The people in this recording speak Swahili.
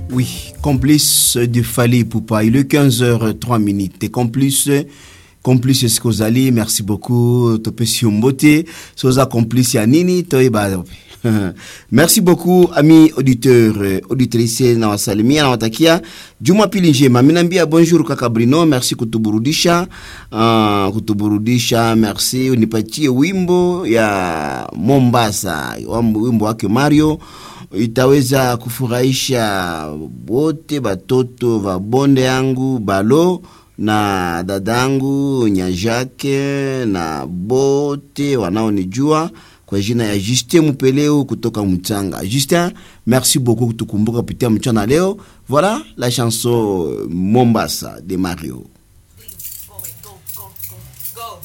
Oui, complice de Fali Poupa. Il est 15h03 minutes. Et complice, complice Eskozali, merci beaucoup. Topesi Mbote, Soza complice Yanini, Toiba. Merci beaucoup ami auditeur auditrice na wasalimia na watakia Jumapili njema. Mimi naambia bonjour kaka Brino, merci kutuburudisha uh, kutuburudisha. Merci unipatie wimbo ya Mombasa, wimbo wake Mario itaweza kufurahisha wote batoto va bonde yangu balo na dadangu Nyajake na bote wanaonijua kwa jina ya Justin Mupeleo kutoka Mutanga. Justin, merci beaucoup kutukumbuka kupitia mchana leo. Voilà la chanson Mombasa de Mario.